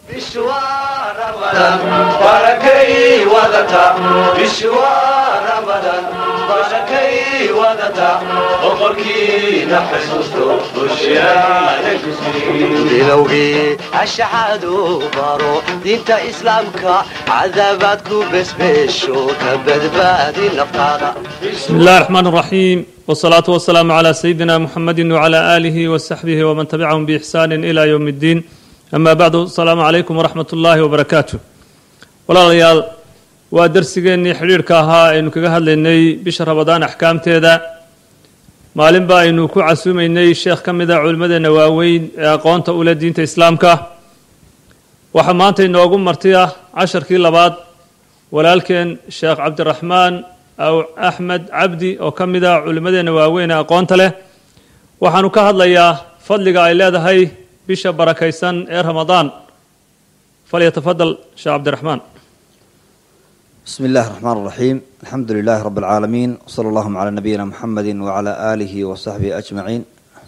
barakay wadata bishwa ramadan barakay wadata boqorkiina xusuusto bushaada bilowgii ashcaadu baro diinta islaamka cadabaad ku besbeesho ka badbaadi naftaada بسم الله الرحمن الرحيم والصلاة والسلام على سيدنا محمد وعلى آله وصحبه ومن تبعهم بإحسان إلى يوم الدين أما بعد السلام عليكم ورحمة الله وبركاته walaalayaal waa darsigeennii xidhiirhka ahaa aynu kaga hadlaynay bisha rabadaan axkaamteeda maalinba aynu ku casuumaynay sheekh ka mid a culimmadeenna waaweyn ee aqoonta u leh diinta islaamka waxaa maanta inoogu marti ah casharkii labaad walaalkeen sheekh cabdiraxmaan aw axmed cabdi oo ka mid ah culimmadeenna waaweyn ee aqoonta leh waxaanu ka hadlayaa fadliga ay leedahay bisha barakaysan ee ramadaan falyatafadal sheekh cabdiraxmaan بسم الله الرحمن الرحيم الحمد لله رب العالمين وصلى اللهم على نبينا محمد وعلى آله وصحبه أجمعين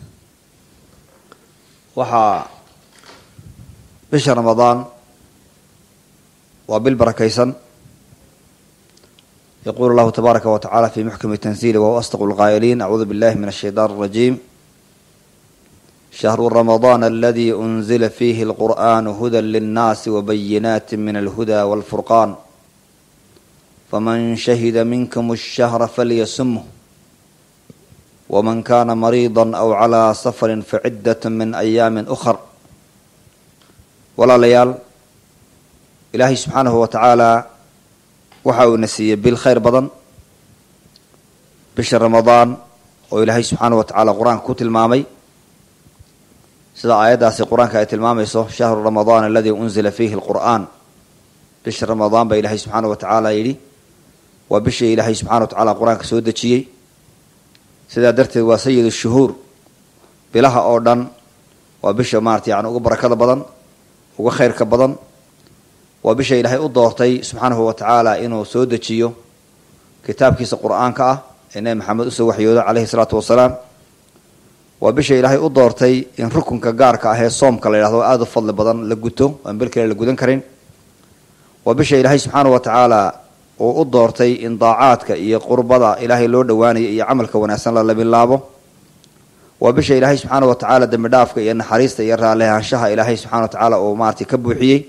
waxaa bisha رمضان waa bil barakaysan يقول الله تبارك وتعالى في محكم تنزيله وهو أصدق القائلين أعوذ بالله من الشيطان الرجيم شهر رمضان الذي أنزل فيه القرآن هدى للناس وبينات من الهدى والفرقان فمن شهد منكم الشهر فليسمه ومن كان مريضا أو على سفر فعدة من أيام أخر ولا ليال إلهي سبحانه وتعالى waxa uu na siiyey bil khayr badan bisha ramadaan oo ilaahay subxaana wa tacaala qur-aanka ku tilmaamay sida aayaddaasi qur-aanka ay tilmaamayso shahru ramadaan aladii unzila fiihi alqur'aan bisha ramadaan baa ilaahay subxaana wa tacaala yidhi waa bishii ilaahay subxana wa tacaala qur-aanka soo dejiyey sidaa darteed waa sayid shuhuur bilaha oo dhan waa bisha maarata yani uga barakada badan uga khayrka badan waa bisha ilaahay u doortay subxaanahu wa tacaala inuu soo dejiyo kitaabkiisa qur-aanka ah ee nebi maxamed usoo waxyoodo caleyhi salaatu wasalaam waa bisha ilaahay u doortay in rukunka gaarka ah ee soomka la yidhahdo aada u fadli badan la guto aan bil kale la gudan karin waa bisha ilaahay subxaanahu wa tacaala uu u doortay in daacaadka iyo qurbada ilaahay loo dhowaanayo iyo camalka wanaagsan la labilaabo waa bisha ilaahay subxaana wa tacaala dembi dhaafka iyo naxariista iyo raallihaanshaha ilaahay subxana wa tacaala uu maartay ka buuxiyey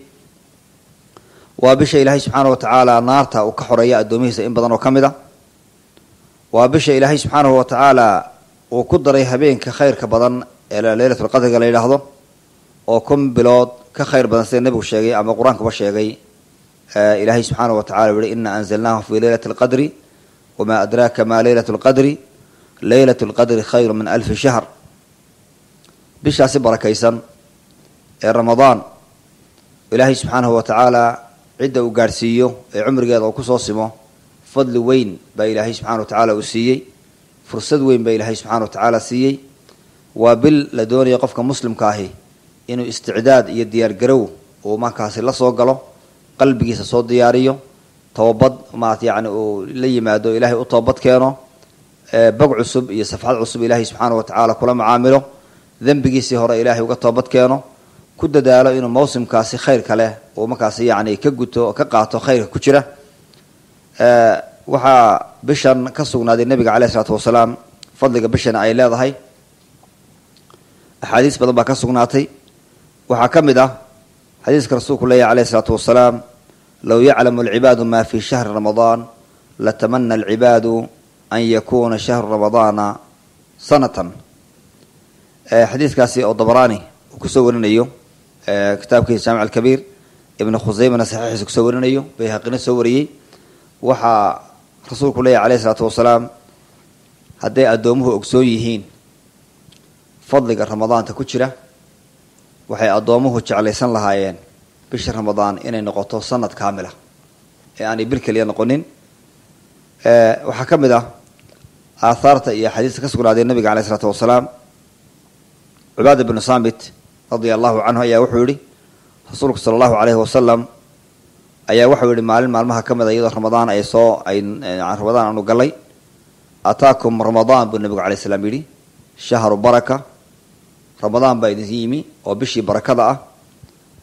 waa bisha ilaahay subxaana wa tacaala naarta uu ka xoreeya addoomihiisa in badan oo ka mid a waa bisha ilaahay subxaanahu wa tacaala uu ku daray habeenka khayrka badan ee leylatulqadriga la yidhaahdo oo kun bilood ka khayr badan sida nebigu sheegay ama qur-aankuba sheegay ilaahay subxaana wa tacala u yihi ina anzalnaahu fi leylati alqadri wamaa adraaka ma leylat lqadri leylat lqadri khayru min alfi shahr bishaasi barakaysan ee ramadaan ilaahay subxaanahu wa tacaala cidda uu gaadhsiiyo ee cumrigeeda uu kusoo simo fadli weyn baa ilaahay subxana wa tacaala uu siiyey fursad weyn baa ilaahay subxana wa tacaala siiyey waa bil la doonaya qofka muslimka ahi inuu isticdaad iyo diyaargarow uu markaasi la soo galo qalbigiisa soo diyaariyo toobad maarata yani uu la yimaado ilaahay u toobad keeno bog cusub iyo safxad cusub ilaahay subxaana wa tacaala kula macaamilo dembigiisii hore ilaahay uga toobad keeno ku dadaalo inuu mawsimkaasi khayrka leh uu markaasi yani ka guto oo ka qaato khayrka ku jira waxaa bishan ka sugnaaday nebiga caleyh isalaatu wasalaam fadliga bishan ay leedahay axaadiis badan baa ka sugnaatay waxaa ka mid ah xadiiska rasuulku leeyahy aleyh isalaatu wasalaam low yaclamu alcibaadu ma fi shahri ramadaan latamana alcibaadu an yakuna shahru ramadaana sanatan xadiiskaasi oo dabaraani uu kusoo warinayo kitaabkiisa jaamic alkabiir ibnu khuseymana saxiixiisa kusoo warinayo bayhaqina soo wariyey waxaa rasuulku leeyahy aleyh isalaatu wasalaam hadday addoomuhu ogsoon yihiin fadliga ramadaanta ku jira waxay addoomuhu jeclaysan lahaayeen bisha ramadaan inay noqoto sanad kaamila ee aanay bil keliya noqonin waxaa ka mid ah aathaarta iyo axaadiista ka sugnaaday nabiga aleyh isalaatu wasalaam cubaada bnu saamit radia allahu canhu ayaa wuxuu yihi rasuulku sala allahu aleyhi wasalam ayaa waxau yihi maalin maalmaha ka mid a iyadoo ramadaan ay soo ay ramadaan aanu galay ataakum ramadaan buu nabigu alay slam yidhi shahru baraka ramadaan baa idin yimi oo bishii barakada ah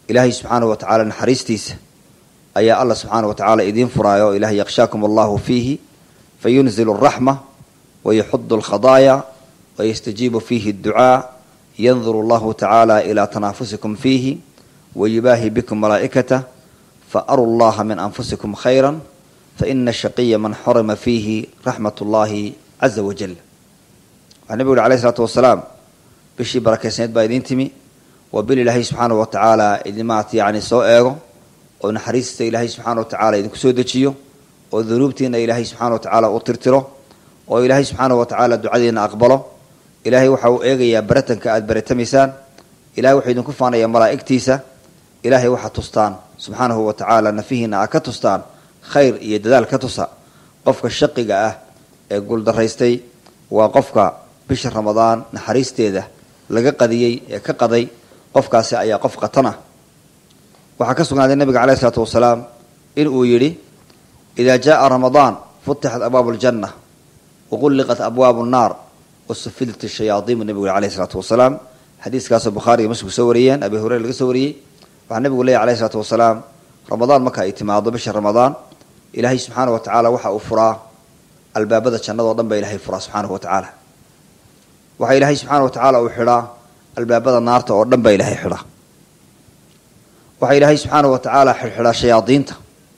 ilaahay subxaanahu wa tacaala naxariistiisa ayaa alla subxaanahu wa tacaala idiin furaayo ilahay yakhshaakum allahu fiihi fayunzilu araxma wayuxudu alkhadaaya wayastajiibu fiihi adducaa yanduru allahu tacaala ilaa tanaafusikum fiihi wayubaahi bikum malaa'ikatah faaru llaha min anfusikum khayra faina shaqiya man xurima fiihi raxmat ullahi caza wajal waxaa nebigu uhi alayh isalaatu wasalaam bishii barakeysneed baa idiin timi waa bil ilaahay subxaanahu wa tacaala idimaat yani soo eego oo naxariista ilaahay subxaana wa tacaala idinku soo dejiyo oo dunuubtiina ilaahay subxaana wa tacaala u tirtiro oo ilaahay subxaanahu wa tacaala ducadiina aqbalo ilaahay waxa uu eegayaa baratanka aada baratamaysaan ilahay wuxuu idinku faanayaa malaa'igtiisa ilaahay waxaad tustaan subxaanahu wa tacaala nafihiina aad ka tustaan khayr iyo dadaal ka tusa qofka shaqiga ah ee guuldaraystay waa qofka bisha ramadaan naxariisteeda laga qadiyey ee ka qaday qofkaasi ayaa qof qatan ah waxaa ka sugnaaday nabiga caleyh isalaatu wasalaam in uu yidhi idaa jaaa ramadaan futixat abwaabu ljanna waqulliqat abwaabu nnaar wasufidat shayaaiin buu nebigu yhi alayh isalaatu wasalaam xadiiskaasoo bukhaariga muslimku soo wariyeen abi hureyra laga soo wariyey waxaa nebigu leeyahy alayh isalaatu wasalaam ramadaan marka ay timaado bisha ramadaan ilaahay subxaana wa tacaala waxa uu furaa albaabada jannadao dhan baa ilahay furaa subxaanahu wa tacaala waxaa ilaahay subxaana wa tacaala uu xidhaa albaabada naarta oo dhan baa ilaahay xidhaa waxaa ilaahay subxaana wa tacaala xidxidhaa shayaadiinta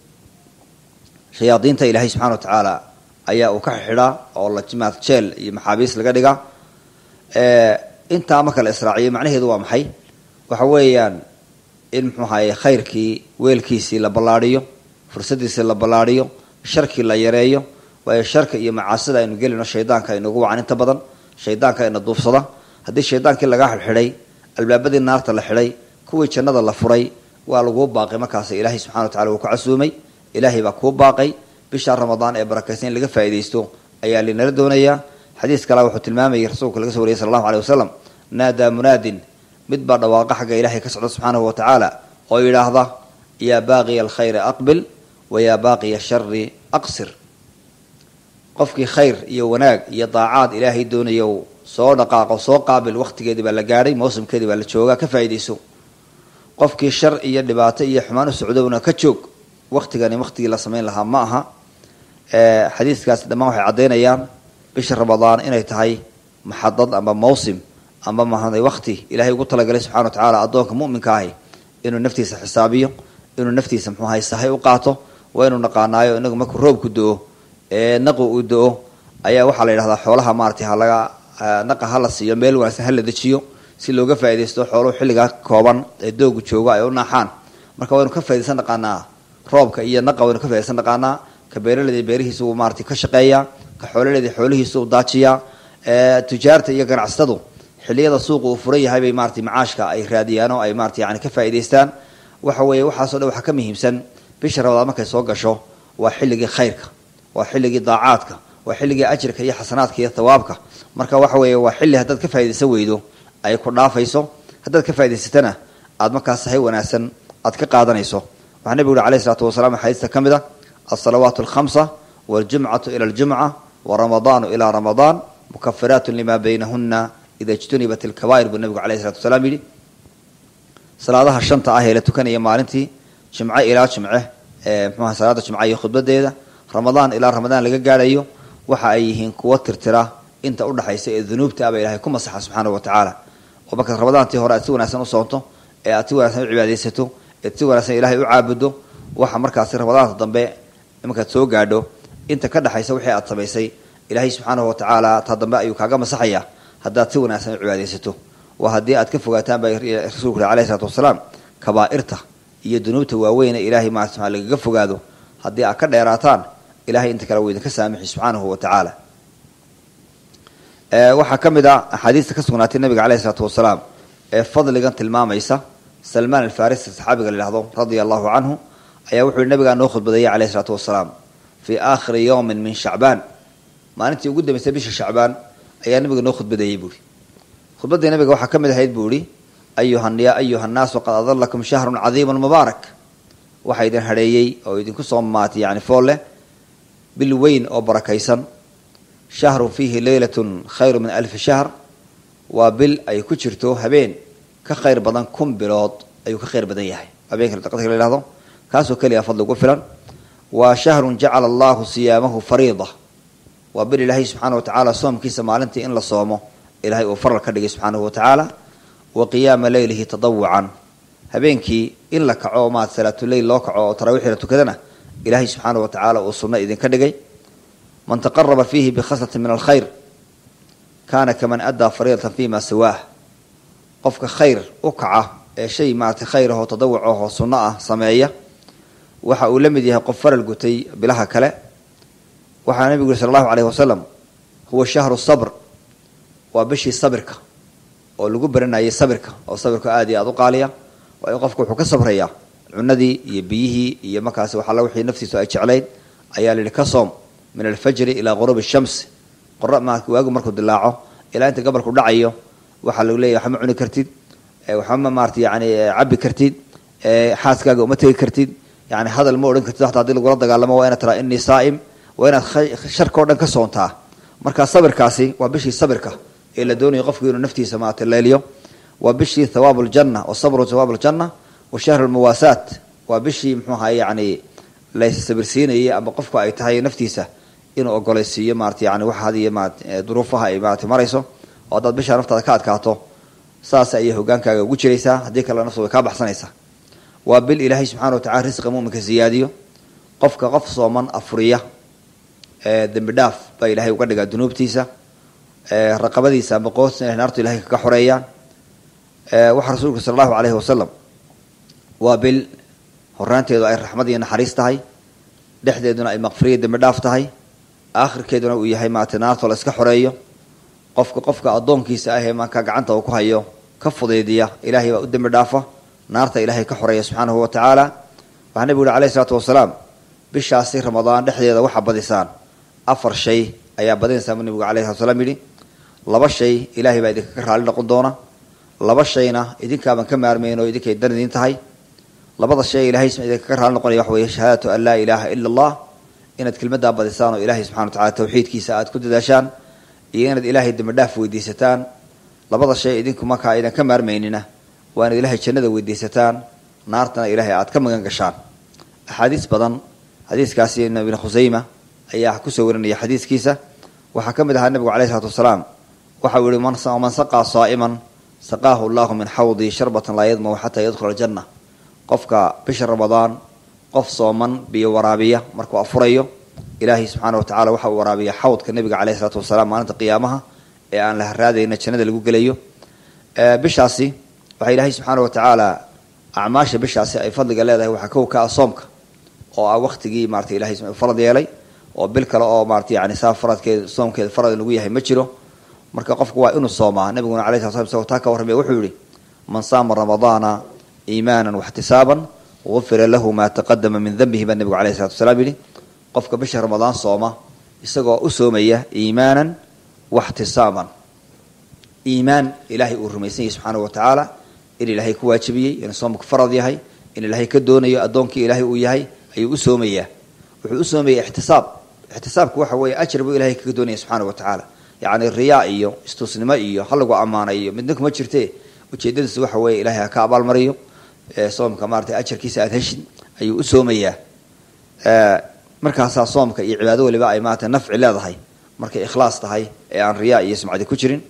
shayaadiinta ilaahay subxana wa tacaala ayaa uu ka xidxidhaa oo lajimaad jeel iyo maxaabiis laga dhigaa intaa marka la israaciyo macnaheedu waa maxay waxa weeyaan in muxuu ahaye khayrkii weelkiisii la ballaadhiyo fursadiisii la ballaadhiyo sharkii la yareeyo waayo sharka iyo macaasida aynu gelino shaydaanka aynugu wacan inta badan shaydaanka ayna duufsada haddii shaydaankii lagaa xidxidhay albaabadii naarta la xidhay kuwii jannada la furay waa laguu baaqay markaas ilaahay subxana wa tacala wuu ku casuumay ilaahay baa kuu baaqay bisha ramadaan ee barakaysan in laga faa'iidaysto ayaa linala doonayaa xadiis kale wuxuu tilmaamayay rasuulka laga so wariyay sala allahu aleyh wasalam naadaa munaadin mid baa dhawaaqa xagga ilaahay ka socda subxaanahu wa tacaala oo yidhaahda yaa baaqiya alkhayri aqbil wa yaa baaqiya shari aqsir qofkii khayr iyo wanaag iyo daacaad ilaahay doonayo soo dhaqaaqo soo qaabil waqtigeedii baa la gaadhay mawsimkeedii baa la joogaa ka faa'iidayso qofkii shar iyo dhibaato iyo xumaan u socdowna ka joog waqtigani waqtigii la samayn lahaa ma aha xadiiskaasi dhammaan waxay caddaynayaan bisha ramadaan inay tahay maxadad amba mawsim amba mahaday waqti ilaahay ugu talagalay subxana wa tacaala addoonka mu'minka ahi inuu naftiisa xisaabiyo inuu naftiisa muxuu ahay sahay u qaato waa inuu naqaanaayo inagu markuu roobku do-o ee naqu uu do-o ayaa waxaa la yidhahdaa xoolaha maaratay halaga naqa ha la siiyo meel wanaagsan ha la dejiyo si looga faaidaysto xooluhu xilligaa kooban ee doogu joogo ay u naaxaan marka waynu ka faidaysan dhaqaanaa roobka iyo naqa waynu ka faidaysan dhaqaanaa ka beeraleyda beerihiisa uu maarata ka shaqeeyaa ka xoololeyda xoolihiisa uu daajiyaa tujaarta iyo ganacsatadu xilliyada suuqa uu furan yahay bay maarata macaashka ay raadiyaan oo ay maarata yani ka faa'idaystaan waxa weeye waxaaso dhan waxaa ka muhiimsan bisha ramadaan markay soo gasho waa xilligii khayrka waa xilligii daacaadka waa xilligii ajirka iyo xasanaadka iyo thawaabka marka waxa weeye waa xilli haddaad ka faa'idaysan weydo ay ku dhaafayso haddaad ka faa'idaysatana aada markaas sahay wanaagsan aad ka qaadanayso waxaa nebigu uhi alayh isalaatu wasalaam xadiista ka mid a alsalawaatu alkhamsa waljumcatu ila aljumca waramadaanu ilaa ramadaan mukafiraatu lima baynahuna ida ijtunibat alkabaa'ir buu nebigu alayh isalatu wasalaam yidhi salaadaha shanta ah ee la tukanaya maalintii jimce ilaa jimce ee mxuaha salaada jimca iyo khudbadeeda ramadaan ilaa ramadaan laga gaadhayo waxa ay yihiin kuwo tirtira inta udhaxaysa ee dunuubta aba ilahay ku masaxa subxaana wa tacaala oo markaad ramadaantii hore aad si wanaagsan u soonto ee aad si wanaagsan u cibaadaysato ead si wanaagsan ilaahay u caabudo waxa markaasi ramadaanta dambe markaad soo gaadho inta ka dhexaysa wixii aad samaysay ilaahay subxaanahu wa tacaala taa dambe ayuu kaaga masaxaya haddaad si wanaagsan u cibaadaysato waa haddii aad ka fogaataan baa rasuulku yhi alayh isalaatu wasalaam kabaa'irta iyo dunuubta waaweyne ilaahay maarata lagaga fogaado haddii aad ka dheeraataan ilahay inta kale wuu idinka saamixi subxaanahu wa tacaala waxaa ka mid a axaadiista ka sugnaatay nabiga caleyh isalaatu wasalaam ee fadligan tilmaamaysa salmaan alfarisi saxaabiga la yihahdo radia allahu canhu ayaa wuxuu yihi nabigaa noo khudbadeeyay caleyh isalaatu wasalaam fii aakhiri yowmin min shacbaan maalintii ugu dambeysay bisha shacbaan ayaa nabiga noo khudbadeeyey buuhi khudbaddii nabiga waxaa ka mid ahayd buu ihi ayuha ya ayuha nnaasu qad adalakum shahrun cadiimun mubaarak waxaa idin hadheeyey oo idinku soo maatay yani fool leh bil weyn oo barakaysan shahrun fiihi leylatun khayru min alfi shahr waa bil ay ku jirto habeen ka khayr badan kun bilood ayuu ka khayr badan yahay habeenka qadrka la yihahdo kaasoo keliya fadli ugu filan waa shahrun jacala allahu siyaamahu fariida waa bil ilaahay subxaana wa tacaala soomkiisa maalintii in la soomo ilaahay uu faral ka dhigay subxaanahu wa tacaala wa qiyaama leylihi tadawucan habeenkii in la kaco maad salaatuleyl loo kaco oo taraawiixda tukadana ilaahay subxaana wa tacaala uu sunno idinka dhigay man taqaraba fiihi bikhaslatin min alkhayr kaana kaman addaa fariidatan fima siwaah qofka khayr u kaca ee shay maarata khayr ahoo tadawuc ahoo sunno ah sameeya waxa uu la mid yahay qof faral gutay bilaha kale waxaa nabigu yuri sal allahu aleyhi wasalam huwa shahru sabr waa bishii sabirka oo lagu baranayay sabirka oo sabirka aada iyo aada u qaaliya waa in qofku wuxuu ka sabrayaa cunadii iyo biyihii iyo markaasi waxalla wixii naftiisu ay jeclayd ayaa la yihi ka soom min alfajri ilaa quruubi shams qora ma waagu markuu dilaaco ilaa inta gobolku dhacayo waxaa lagu leeyahy waxma cuni kartid waxma maarata yani cabi kartid xaaskaaga uma tegi kartid yani hadal ma odhan kartid hataa hadii lagula dagaalamo waa inaad tiraa inii saa'im waa inaad sharka o dhan ka soontaa marka sabirkaasi waa bishii sabirka ee la doonayo qofku inuu naftiisa maarata leeliyo waa bishii thawaabu ljanna wa sabru thawaabu ljanna wa shahru lmuwaasaat waa bishii muxuu ahaa yani lassabirsiinayay ama qofku ay tahay naftiisa inuu ogolaysiiyo maarata yani wax hadiyo maarata duruufaha ay maarata marayso oo haddaad bishaa naftaada ka adkaato saas ayay hogaankaaga ugu jiraysaa haddii kale naftu way kaa baxsanaysaa waa bil ilaahay subxana wa tacala risqa muminka siyaadiyo qofka qof sooman afuriya dembi dhaaf baa ilahay uga dhigaa dunuubtiisa raqabadiisa ama qoosna naartu ilahay kaga xoreeyaan waxaa rasuulku sala allahu aleyhi wasalam waa bil horaanteedu ay raxmad iyo naxariis tahay dhexdeeduna ay maqfiriya dembi dhaaf tahay aakhirkeeduna uu yahay maarata naartoo la iska xoreeyo qofka qofka addoonkiisa ah ee markaa gacanta uu ku hayo ka fudaydiya ilaahay baa u dembi dhaafa naarta ilaahay ka xoreeya subxaanahu wa tacaala waxaa nebigu uhi alayhi isalaatu wasalaam bishaasi ramadaan dhexdeeda waxaa badisaan afar shay ayaa badinaysaa buu nebigu alayhi salatu salaam yidhi laba shay ilaahay baa idinka ka raali noqon doona laba shayna idinkaaban ka maarmayn oo idinkay dan idin tahay labada shay ilahay idinka ka raali noqonaya waxa weeye shahaadatu an laa ilaaha ila allah inaad kelmaddaa badisaan oo ilaahay subxana wa tacala tawxiidkiisa aad ku dadaashaan iyo inaad ilaahay dembi dhaaf weydiisataan labada shay idinku markaa aydan ka maarmaynina waa inaad ilaahay jannada weydiisataan naartana ilaahay aad ka magan gashaan axaadiis badan xadiiskaasi ibn khusayma ayaa kusoo warinaya xadiiskiisa waxaa ka mid ahaa nabigu alayh isalaatu wasalaam waxau yihi man saqaa saa'iman saqaahu allahu min xawdii sharbatan laa yadmahu xataa yadkhula aljanna qofka bisha ramadaan qof sooman biyo waraabiya markuu afurayo ilaahay subxaana wa tacala waxa uu waraabiya xawdka nabiga caleyh isalaatu wasalaam maalinta qiyaamaha ee aan la haraadayna jannada lagu gelayo bishaasi waxaa ilaahay subxaana wa tacaala acmaasha bishaasi ay fadliga leedahay waxaa kow ka ah soomka oo ah waktigii marata ilahay farad yeelay oo bil kale oo marata yani saa faradkeed soomkeeda farad lagu yahay ma jiro marka qofku waa inuu soomaa nabiguna alay sla slam isagoo taa ka warramaya wuxuu yihi man saama ramadaana iimaanan waxtisaaban gufira lahu maa taqadama min danbihi baa nebigu alayh salatu wasalaam yidhi qofka bisha ramadaan sooma isagoo u soomaya iimaanan waxtisaaban iimaan ilaahay uu rumaysan yahay subxaana wa tacaala in ilaahay ku waajibiyey inuu soomku farad yahay in ilaahay ka doonayo addoonkii ilaahay uu yahay ayuu u soomayaa wuxuu u soomaya ixtisaab ixtisaabku waxa weeye ajar buu ilahay kaga doonaya subxaana wa tacaala yacni riyaa iyo istusnimo iyo halagu ammaana iyo midna kuma jirte ujeedadiisu waxa weeye ilahay ha ka abaalmariyo soomka maarata ajarkiisa aada heshid ayuu u soomayaa markaasaa soomka iyo cibaado waliba ay maarata nafci leedahay markay ikhlaas tahay ee aan riyaa iyo sumcadi ku jirin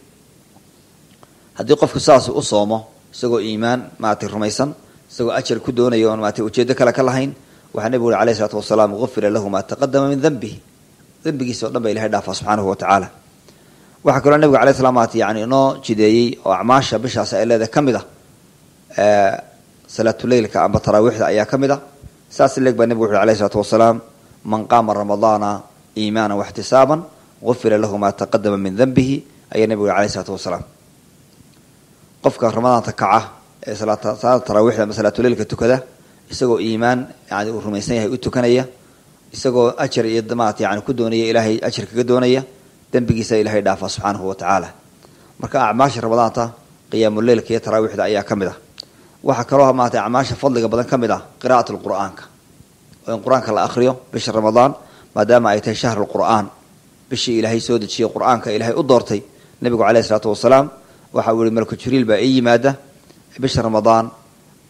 haddii qofku saas u soomo isagoo iimaan maarata rumaysan isagoo ajar ku doonayo oon maarata ujeedo kale ka lahayn waxaa nebigu uri alayh isalaatu wasalaam gufira lahu maa taqadama min danbihi dembigiisa o dhan ba ilahay dhaafaa subxaanahu wa tacaala waxaa kaloo nebiga alay slam maarata yani inoo jideeyey oo acmaasha bishaasi ay leedahay ka mid a salaatuleylka amba taraawiixda ayaa ka mid a saas leeg baa nebigu wuxu uri alayh isalaatu wasalaam man qaama ramadaana iimaana waxtisaaban gufira lahu maa taqadama min danbihi ayaa nebigu uri alayh isalaatu wasalaam qofka ramadaanta kaca ee salaada taraawiixda ama salaatuleylka tukada isagoo iimaan yani uu rumaysan yahay u tukanaya isagoo ajar iyo maarata yani ku doonaya ilaahay ajar kaga doonaya dembigiisa ilahay dhaafaa subxaanahu wa tacaala marka acmaasha ramadaanta qiyaamuleylka iyo taraawiixda ayaa ka mid ah waxaa kaloo maarata acmaasha fadliga badan ka mid ah qira'at lqur'aanka oo in qur-aanka la akhriyo bisha ramadaan maadaama ay tahay shahru lqur'aan bishii ilaahay soo dejiyey qur-aanka ilaahay u doortay nebigu caleyhi isalaatu wasalaam waxa uu yihi malku jibriil baa ii yimaada bisha ramadaan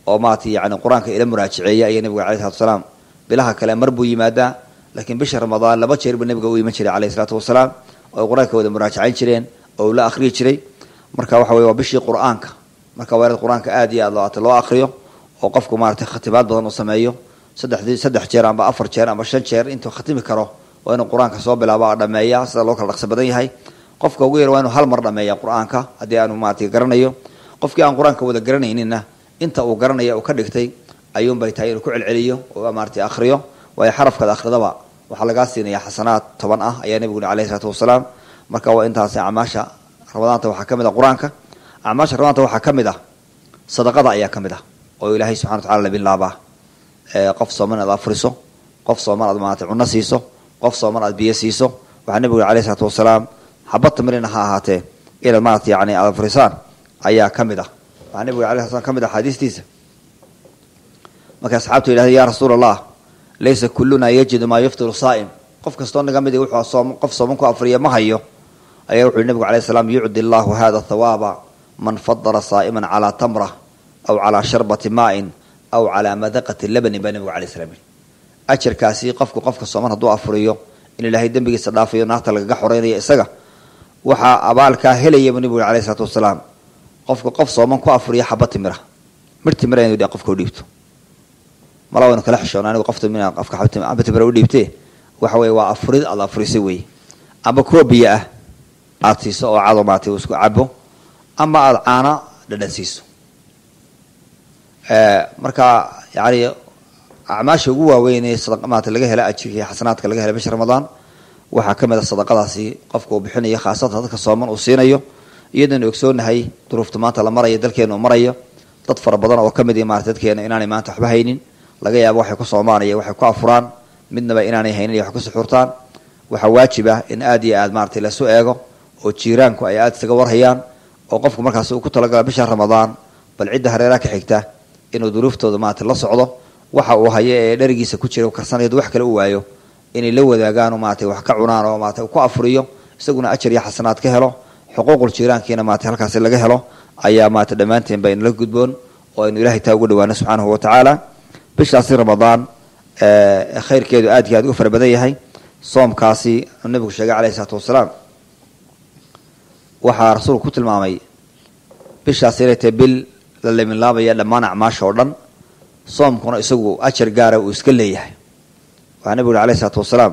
oo maarata yani qur-aanka ila muraajaceeya ayaa nabiga alai salatu wasalaam bilaha kale mar buu yimaadaa laakiin bisha ramadaan laba jeer buu nabiga u iman jiray alayhi salaatu wasalaam oo ay qur-aanka wada muraajacayn jireen oo la akhriyi jiray marka waxa weye waa bishii qur-aanka marka waa inaad qur-aanka aad iyo aad looata loo akriyo oo qofku maarata khatimaad badan uu sameeyo saddexdii saddex jeer amba afar jeer amba shan jeer intuu khatimi karo waa inuu qur-aanka soo bilaaba dhameeya sida loo kala dhaqso badan yahay qofka ugu yar waa inuu hal mar dhameeya qur-aanka haddii aanu maarata garanayo qofkii aan qur-aanka wada garanayninna inta uu garanaya uu ka dhigtay ayuunbay tahay inuu ku celceliyo oo maarata akhriyo waayo xarafkaad akhridaba waxaa lagaa siinaya xasanaad toban ah ayaa nebigu yuri alayhi isalaatu wasalaam marka waa intaasi acmaasha ramadaanta waxaa ka mid ah qur-aanka acmaasha ramadaanta waxaa ka mid ah sadaqada ayaa ka mid ah oo ilaahay subxana wa tacala labilaabaa qof sooman aad afriso qof sooman aad maarata cunno siiso qof sooman aad biyo siiso waxaa nebigu yuri alayhi isalaatu wasalaam xabad tamirina ha ahaatee inaad maarata yani aad afrisaan ayaa ka mid ah waxaa nebigu yuri alayhi slam ka mid ah xaadiistiisa markay asxaabtu yidhahdeen ya rasuula allah laysa kulluna yajidu maa yuftiru saa'im qof kastoo naga mid wuxuu soom qof sooman ku afriya ma hayo ayaa wuxu yhi nebigu alayh salaam yucdi allahu hada thawaaba man fadala saa'iman calaa tamra aw calaa sharbati maa'in aw calaa madaqati labanin baa nebigu alay slam yihi ajarkaasi qofku qofka sooman hadduu afriyo in ilaahay dembigiisa dhaafayo naarta lagaga xoreynaya isaga waxaa abaalkaa helaya buu nebigu alayh isalaatu wasalaam qofka qof sooman ku afriya xaba timira mir timira inu qofka u dhiibto mala waynu kala xishoona anigu qof timira qofka xaba timira u dhiibtee waxa weye waa afrid aad afrisay weeye amba kuwa biyo ah aada siiso oo cado maarata isku cabo ama aada caana dhadhan siiso marka yani acmaasha ugu waaweyn ee maarata laga hela ajirka iyo xasanaadka laga hela bisha ramadaan waxaa ka mid a sadaqadaasi qofka uu bixinayo khaasatan dadka sooman uu siinayo iyadanu ogsoonahay duruufta maanta la marayo dalkeena uu marayo dad fara badan oo ka mid maarata dadkeena inaanay maanta waxba haynin laga yaabo waxay ku soomaan iyo waxay ku afuraan midnaba inaanay haynin iyo wax ku suxuurtaan waxaa waajib ah in aad iyo aad maarata lasu eego oo jiiraanku ay aada isaga warhayaan oo qofku markaasi uu ku talagala bisha ramadaan bal cidda hareeraha ka xigta inuu duruuftooda maarata la socdo waxa uu hayo ee dherigiisa ku jira karsanayadu wax kale u waayo inay la wadaagaan oo maarata wax ka cunaan oo maarata ku afuriyo isaguna ajar iyo xasanaad ka helo xuquuqul jiiraankiina maarata halkaasi laga helo ayaa maarata dhammaanteen ba inala gudboon oo aynu ilahay taa uga dhawaano subxaanahu watacaala bishaasi ramadaan khayrkeedu aad iyo aad uga fara badan yahay soomkaasi nabigu sheegay alayhi isalaatu wasalaam waxaa rasuulku ku tilmaamay bishaasi inay tahay bil la leminlaabaya dhammaan acmaasha oo dhan soomkuna isagu ajar gaara uu iska leeyahay waxaa nabigu uri alayh isalaatu wasalaam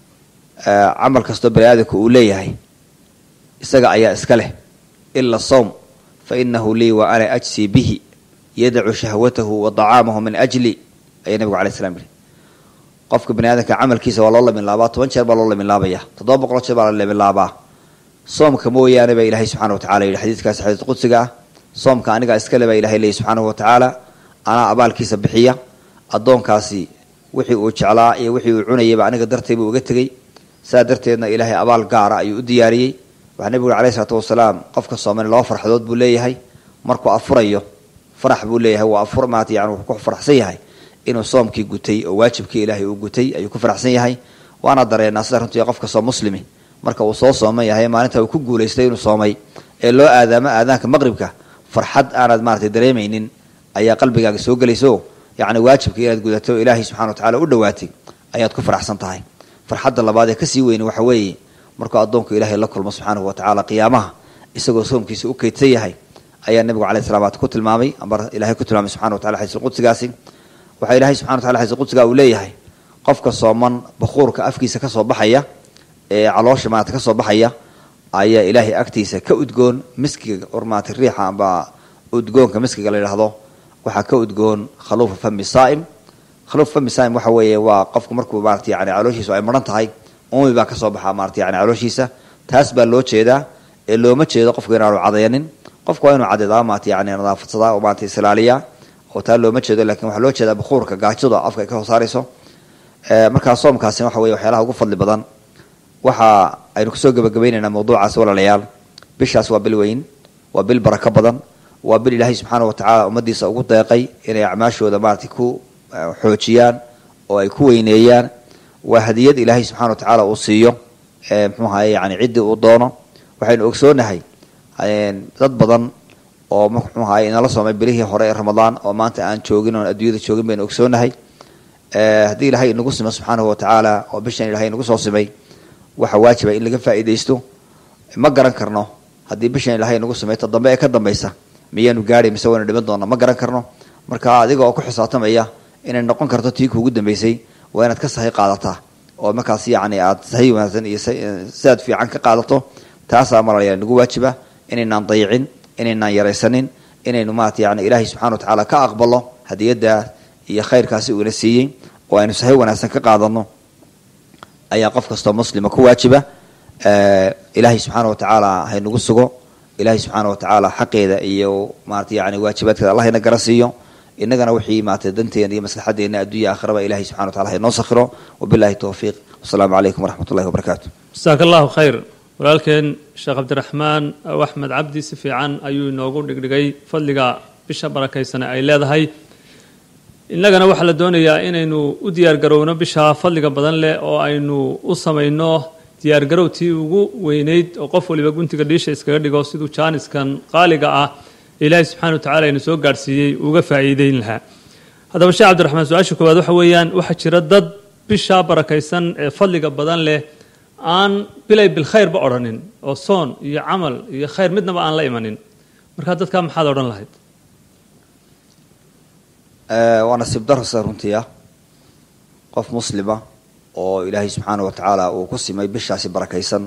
camal kastoo bani aadamka uu leeyahay isaga ayaa iska leh ila sowm fa inahu lii wa ana ajsii bihi yadacu shahwatahu wa dacaamahu min ajli ayaa nabigu alay slam yihi qofka bani aadamka camalkiisa waa loo laminlaabaa toban jeer baa loo laminlaabaya toddoba boqol jeer baa la laminlaabaa soomka mooyaane baa ilahay subxana wa tacala yidhi xadiiskaasi xadiis qudsiga ah soomka anigaa iskale baa ilahay leeyay subxaanahu wa tacaala anaa abaalkiisa bixiya addoonkaasi wixii uu jeclaa iyo wixii uu cunayayba aniga dartay buu uga tegey saa darteedna ilaahay abaal gaara ayuu u diyaariyey waxaa nebigu uri alayh isalaatu wasalaam qofka sooman laba farxadood buu leeyahay markuu afurayo farax buu leeyahay waa afur maata yani wuxuu ku faraxsan yahay inuu soomkii gutay oo waajibkii ilaahay uu gutay ayuu ku faraxsan yahay waana dareenaa sida runtii qof kastoo muslimi marka uu soo sooman yahay maalinta uu ku guulaystay inuu soomay ee loo aadaamo aadaanka maqribka farxad aanad maarata dareemaynin ayaa qalbigaaga soo gelayso yacni waajibka inaad gudato o ilaahay subxana wa tacala u dhawaatay ayaad ku faraxsan tahay farxadda labaad ee kasii weyni waxa weeye markuu addoonku ilaahay la kulmo subxaanahu wa tacaala qiyaamaha isagoo soomkiisa u kaydsan yahay ayaa nebigu alay salamat ku tilmaamay amba ilahay ku tilmaamay subxana wa tacala xadiisulqudsigaasi waxaa ilahay subxana wa tacala xadiisulqudsiga uu leeyahay qofka sooman bakuurka afkiisa kasoo baxaya ee caloosha maarata kasoo baxaya ayaa ilaahay agtiisa ka udgoon miskiga or maarata riixa amba udgoonka miskiga la yidhaahdo waxaa ka udgoon khaluufa fami saa'im khaluufa fami saa'im waxa weeye waa qofku markuu maarata yani calooshiisu ay maran tahay umi baa kasoo baxaa maarata yani calooshiisa taas baa loo jeedaa ee looma jeedo qofku inaanu cadaynin qofku waa inuu cadeedaa maarata yani nadaafadsadaa oo maarata islaaliyaa oo taa looma jeedo lakin waxaa loo jeedaa bukuurka gaajada afka ay ka soo saarayso markaa soomkaasina waxa weye waxyaalaha ugu fadli badan waxa aynu kusoo gebagabaynaynaa mawduucaas walaalayaal bishaas waa bil weyn waa bil barako badan waa bil ilaahay subxaana wa tacaala ummadiisa ugu deeqay inay acmaashooda maarata ku xoojiyaan oo ay ku weyneeyaan waa hadiyad ilaahay subxana wa tacaala uu siiyo mxuu ahaye yani ciddii uu doono waxaynu ogsoonahay dad badan oo muxuu ahaay inala soomay bilihii hore ee ramadaan oo maanta aan joogin oon adduunyada joogin baynu ogsoonahay haddii ilaahay inagu simo subxaanahu watacaala oo bishan ilahay inagu soo simay waxa waajiba in laga faa'iidaysto ma garan karno haddii bishan ilaahay inagu simay ta dambe ee ka dambaysa miyaanu gaadhay mise waynu dhiman doona ma garan karno marka adiga oo ku xisaabtamaya inay noqon karto tii kuugu dambeysay waa inaad ka sahi qaadataa oo markaas yacni aada sahi wanaagsan iyo sidaad fiican ka qaadato taasaa malalayaa nagu waajiba inaynaan dayicin inaynaan yaraysanin inaynu maarata yani ilaahay subxana watacaala ka aqbalo hadiyadda iyo khayrkaasi uuna siiyey oo aynu sahi wanaagsan ka qaadano ayaa qof kastoo muslima ku waajiba ilaahay subxaana watacaala haynagu sugo ilaahay subxaana watacaala xaqeeda iyo maarata yani waajibaadkeeda allah ina gara siiyo inagana wixii maarata danteena iyo maslaxadeena adduunya aakhiraba ilahay subxana watacala haynoo sakhiro wabillahi towfiiq wasalaamu calaykum waraxmat ullahi wabarakaatu jasaaka allahu khayr walaalkeen sheekh cabdiraxmaan aw axmed cabdi si fiican ayuu inoogu dhigdhigay fadliga bisha barakaysane ay leedahay innagana waxaa la doonayaa inaynu u diyaargarowno bisha fadliga badan leh oo aynu u samayno diyaargarow tii ugu weynayd oo qof waliba guntiga dhiisha iskaga dhigo siduu jaaniskan qaaliga ah ilaahay subxana wa tacala inu soo gaadhsiiyey uga faa'iideyn lahaa haddaba sheekh cabdiraxmaan su-aasha koowaad waxa weeyaan waxaa jira dad bisha barakaysan ee fadliga badan leh aan bilay bilkhayrba odhanin oo soon iyo camal iyo khayr midnaba aan la imanin markaa dadkaa maxaad odhan lahayd waa nasiib darasa runtii ah qof muslima oo ilaahay subxaana wa tacaala uu ku simay bishaasi barakaysan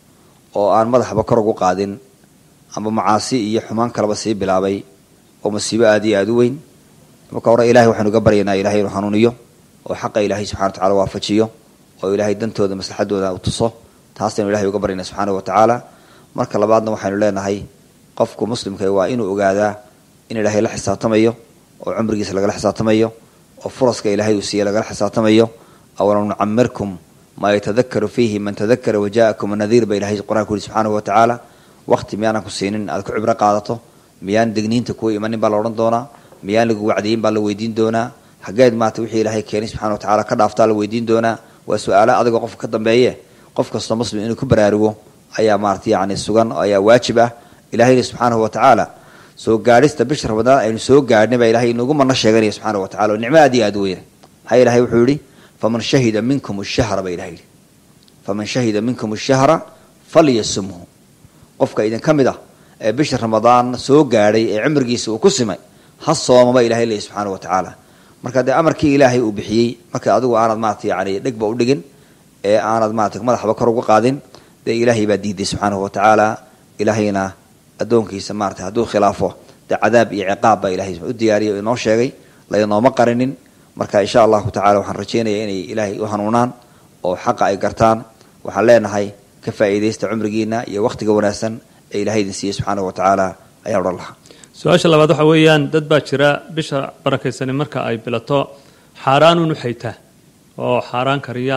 oo aan madaxba kor ugu qaadin amba macaasi iyo xumaan kaleba sii bilaabay oo masiibo aada iyo aada u weyn marka hore ilahay waxaynu uga baryaynaa ilahay inuu hanuuniyo oo xaqa ilaahay subxana wa tacala waafajiyo oo ilaahay dantooda maslaxadooda u tuso taasaynu ilahay uga baryana subxaana wa tacaala marka labaadna waxaynu leenahay qofku muslimka waa inuu ogaadaa in ilaahay la xisaabtamayo oo cumrigiisa lagala xisaabtamayo oo furaska ilaahay uu siiye lagala xisaabtamayo awalam nucamirkum maa yatadakaru fiihi man tadakara waja'akum nadiir ba ilahay qur-aanku yuri subxaanahu wa tacaala waqti miyaanan ku siinin aad ku cibro qaadato miyaan degniinta kuwa imanin baa la odhan doonaa miyaan lagu wacdiyin baa la weydiin doonaa xaggeed maata wixii ilaahay keenay subxana wa tacala ka dhaaftaa la weydiin doonaa waa su-aalo adigoo qofka ka dambeeye qof kastoo muslim inuu ku baraarugo ayaa maarata yani sugan ayaa waajib ah ilahayna subxaanahu wa tacaala soo gaadhista bisha ramadaan aynu soo gaadhnay baa ilahay inugu mana sheeganaya subxana wa tacala oo nicmo aad iyo aad u weyna maxaa ilahay wuxuu yihi faman shahida minkum shahra ba ilahay yihi faman shahida minkum shahra falyasumhu qofka idin ka mid ah ee bisha ramadaan soo gaadhay ee cimrigiisa uu ku simay ha soomaba ilahay leeyahy subxaana wa tacaala marka dee amarkii ilaahay uu bixiyey marka adigu aanad maarata yani dhegba u dhigin ee aanad maarata madaxba kor uga qaadin dee ilaahay baa diiday subxaanahu wa tacaala ilaahayna addoonkiisa maarata hadduu khilaafo dee cadaab iyo ciqaab baa ilahay u diyaariyay oo inoo sheegay laynooma qarinin marka insha allahu tacala waxaan rajeynaya inay ilaahay u hanuunaan oo xaqa ay gartaan waxaan leenahay ka faa'iidaysta cumrigiina iyo wakhtiga wanaagsan ee ilahay idin siiyey subxaanahu wa tacaala ayaan odhan lahaa su-aasha labaad waxa weeyaan dad baa jira bisha barakaysani marka ay bilato xaaraanuun u xaytaa oo xaaraan kariya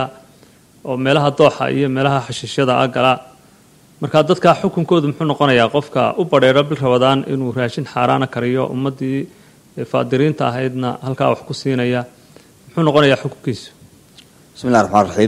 oo meelaha dooxa iyo meelaha xashiishyada ah gala marka dadka xukunkoodu muxuu noqonayaa qofka u badheero bil rabadaan inuu raashin xaaraana kariyo ummaddii faadiriinta ahaydna halkaa wax ku siinaya muxuu noqonayaa xukunkiisu bismi llahi raxmaan raxiim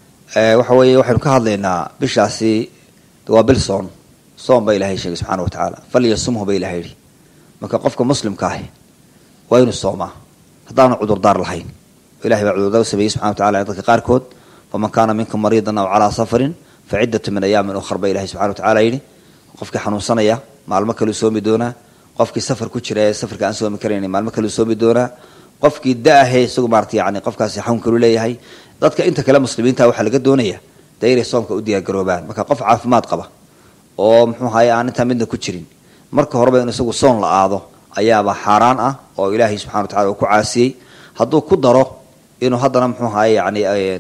waxa weeye waxaynu ka hadlaynaa bishaasi waa bil soon soon baa ilahay sheegay subxana wa tacaala falyasumhu ba ilahay yihi marka qofka muslimka ahi waa inuu soomaa haddaanu cudurdaar lahayn ilahay baa cudurdaar u sameeyey subxana wa tacala dadka qaarkood faman kaana minkum mariidan aw calaa safarin fa ciddatu min ayaamin ukhar ba ilahay subxana wa tacala yidhi qofkii xanuunsanaya maalmo kaleu soomi doonaa qofkii safar ku jira ee safarka aan soomi karayn maalmo kaleu soomi doonaa qofkii da-ahe isagu maarata yani qofkaasi xanuunkalu leeyahay dadka inta kale muslimiinta waxaa laga doonaya dee inay soomka u diyaargaroobaan marka qof caafimaad qaba oo muxuu ahaye aan intaa midna ku jirin marka horeba inu isagu soon la aado ayaaba xaaraan ah oo ilaahay subxana wa tacala uu ku caasiyey hadduu ku daro inuu haddana muxuu ahaye yani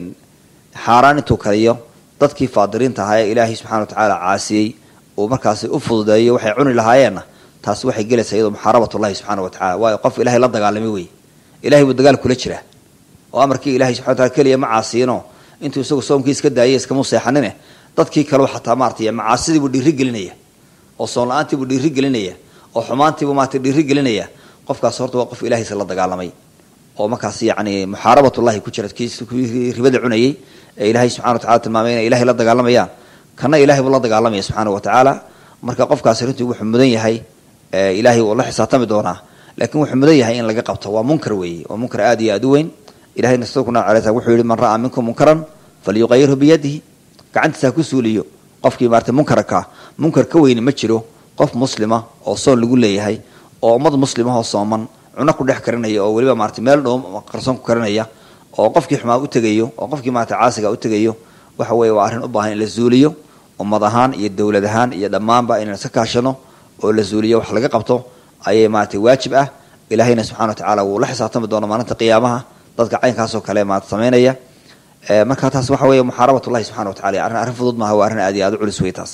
xaaraan intuu kariyo dadkii faadiriinta ahaa ee ilaahay subxana wa tacaala caasiyey uu markaasi u fududeeyo waxay cuni lahaayeenna taasi waxay gelaysaa iyadoo muxaarabatullahi subxana wa tacala waayo qof ilahay la dagaalamay wey ilahay buu dagaal kula jiraa oo amarkii ilahay subxana wataala keliya ma caasiyino intuu isagu soomkii iska daayay iskama seexanine dadkii kaleu xataa maarata macaasidiibuu dhiiri gelinaya oo soon la-aantiibuu dhiiri gelinaya oo xumaantiibuu maarata dhiiri gelinaya qofkaas horta waa qof ilaahaysa la dagaalamay oo markaas yani muxaarabatullahi ku jira kii ribada cunayey ee ilaahay subxana wa tacala tilmaamay inay ilahay la dagaalamayaan kana ilahay buu la dagaalamaya subxaana wa tacaala marka qofkaasi runtii wuxuu mudan yahay ilaahay uu la xisaabtami doonaa laakiin wuxuu mudan yahay in laga qabto waa munkar weeye waa munkar aad iyo aad u weyn ilahayna suna aleysa wuxuu yihi man ra'aa minkum munkaran falyuqayirhu biyadihi gacantiisa ha ku suuliyo qofkii maarata munkarka munkar ka weyni ma jiro qof muslima oo soon lagu leeyahay oo ummad muslimahoo sooman cuno ku dhex karinaya oo weliba maarata meel dhow qarsoon ku karinaya oo qofkii xumaa u tegayo oo qofkii maarata caasiga u tegayo waxa weeye waa arrin u baahan in la zuuliyo ummad ahaan iyo dowlad ahaan iyo dhammaanba inaan iska kaashano oo la zuuliyo wax laga qabto ayay maarata waajib ah ilaahayna subxana wa tacaala wuu la xisaabtami doona maalinta qiyaamaha dadka caynkaasoo kale maarata samaynaya marka taas waxa weeye muxaarabatullahi subxana wa tacala arrin arrin fudud maaha waa arrin aad iyo aad u culus wey taas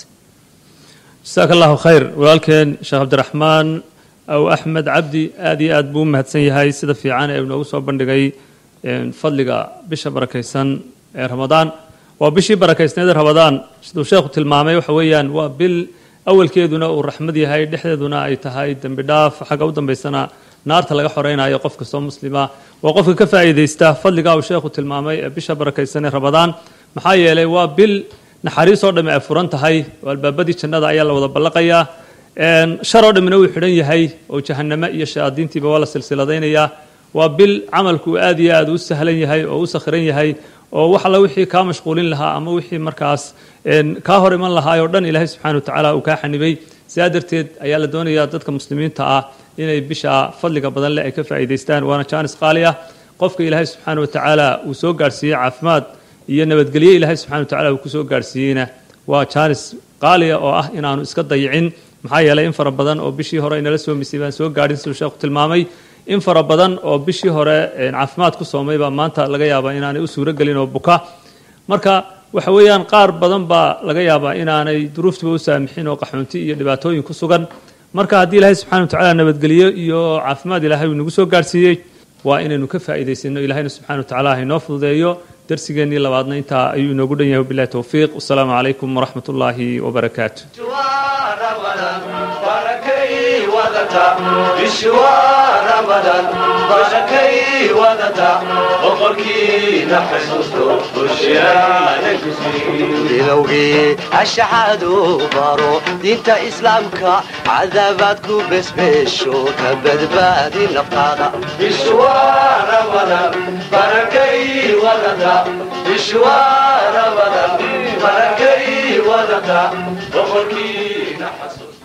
jasaaka allahu khayr walaalkeen sheekh cabdiraxmaan aw axmed cabdi aad iyo aad buu u mahadsan yahay sida fiican ee inoogu soo bandhigay fadliga bisha barakaysan ee ramadaan waa bishii barakaysneed ee ramadaan siduu sheekhu tilmaamay waxa weeyaan waa bil awalkeeduna uu raxmad yahay dhexdeeduna ay tahay dembi dhaaf xagga u dambaysana naarta laga xoreynayo qof kastoo muslima waa qofka ka faa'iidaysta fadliga uu sheekhu tilmaamay ee bisha barakaysan ee ramadaan maxaa yeelay waa bil naxariisoo dhamme ay furan tahay oo albaabadii jannada ayaa la wada ballaqayaa sharoo dhammina wuu xidhan yahay oo jahaname iyo shayaadiintiiba waa la silsiladaynayaa waa bil camalku aad iyo aad u sahlan yahay oo u sakhiran yahay oo wax alla wixii kaa mashquulin lahaa ama wixii markaas kaa hor iman lahaay oo dhan ilaahay subxana wa tacaala uu kaa xanibay sidaa darteed ayaa la doonayaa dadka muslimiinta ah inay bisha fadliga badan leh ay ka faa'iidaystaan waana jaanis qaali ah qofka ilaahay subxaana wa tacaala uu soo gaarhsiiyey caafimaad iyo nabadgelye ilaahay subxana wa tacala uu kusoo gaarhsiiyeyna waa jaanis qaaliya oo ah inaanu iska dayicin maxaa yeelay in fara badan oo bishii hore inala soomisay baan soo gaadhin siduu sheekhu tilmaamay in fara badan oo bishii hore caafimaad ku soomay baa maanta laga yaabaa inaanay u suuro gelin oo buka marka waxa weeyaan qaar badan baa laga yaabaa inaanay duruuftiba u saamixin oo qaxoonti iyo dhibaatooyin ku sugan marka haddii ilaahay subxana wa tacala nabadgelyo iyo caafimaad ilaahay uu nagu soo gaarhsiiyey waa inaynu ka faa'iidaysano ilahayna subxana wa tacala hainoo fududeeyo darsigeennii labaadna intaa ayuu inoogu dhan yahay wabillahi towfiiq wasalaamu calaykum waraxmat ullaahi wabarakaatu barakay wadata boqorkiina xasuusto bushiyaana bilowgii ashaxaadu baro diinta islaamka cadabaad ku besbeesho ka badbaadi naftaada bishwaana badan barakay wadata bishwaana badan barakay wadata boqorkiina xasuusto